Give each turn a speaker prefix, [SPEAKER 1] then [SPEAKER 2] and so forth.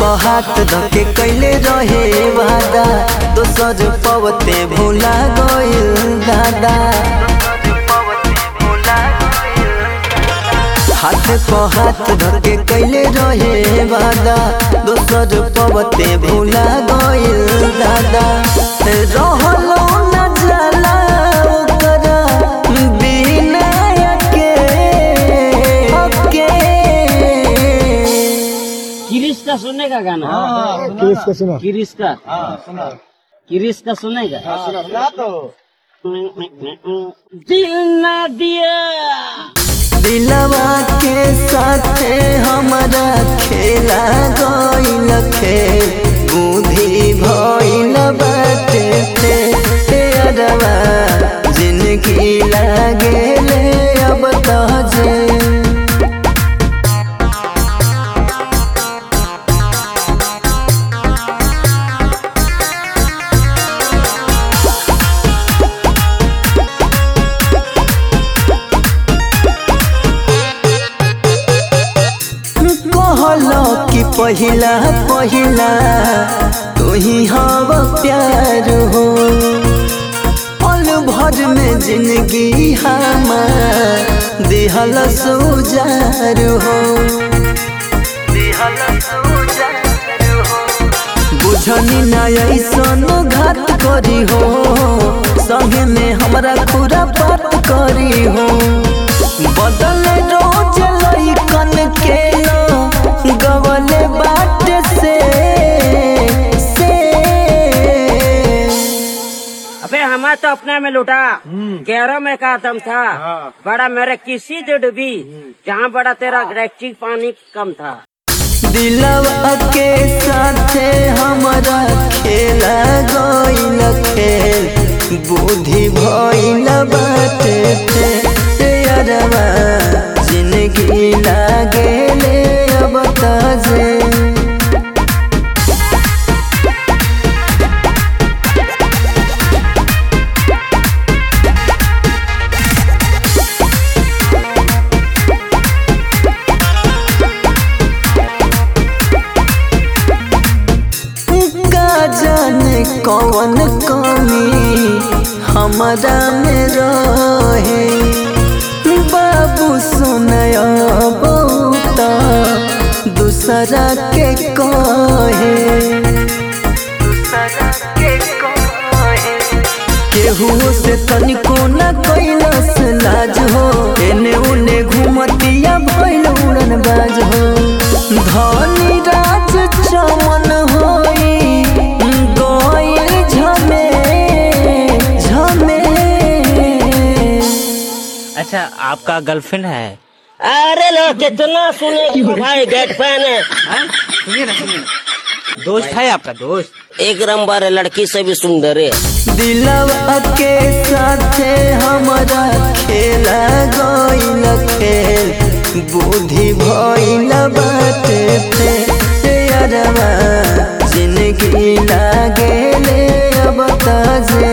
[SPEAKER 1] हाथ धके कैले रहे वादा दोसर पवते भूला गइल दादा हाथ प हाथ धके कैले रहे वादा दोसर पवते भूला गइल दादा रहलो न जाला ओकरा बिना के के
[SPEAKER 2] किरिश का सुनेगा गाना
[SPEAKER 3] किस को सुना
[SPEAKER 2] किरिश का किरिश का सुनेगा दिल ना दिया
[SPEAKER 1] दिलवा के साथे हमारा खेला गइल खेल बुद्धि भइल बाटे ते अरवा जिंदगी लागेले अब तजे कहलो कि पहिला पहिला तू ही हव प्यार हो पल भर में जिंदगी हमार दिहल सुजार हो बुझनी ना ऐसन घात करी हो संगे में हमरा पूरा बात करी हो बदल रोज लइकन के लो गवले बाट से से
[SPEAKER 2] अबे हमारा तो अपने में लुटा गैरों में का दम था बड़ा मेरे किसी से डूबी जहाँ बड़ा तेरा गैलेक्टिक पानी कम था
[SPEAKER 1] दिलवा के साथे हमारा खेला गइल खेल बुद्धि भइल बाटे ते अरवा जिंदगी लागेले अब तजे का जाने कौन कमी हमारा में रहे बाबू सुनय बहुत दूसरा के कहे केहू से तनिको न कैलस लाज हो एने उने घूमतिया भइल उड़न बाज हो धनी राज चमन होई गइल झमे झमे
[SPEAKER 4] अच्छा आपका गर्लफ्रेंड है
[SPEAKER 2] अरे लो कितना सुने भाई गेट फैन है
[SPEAKER 4] दोस्त है आपका दोस्त
[SPEAKER 2] एक नंबर है लड़की से भी सुंदर है
[SPEAKER 1] दिलवा के साथे हमारा खेला गइल खेल बुद्धि भइल बाटे ते अरवा जिंदगी लागेले अब तजे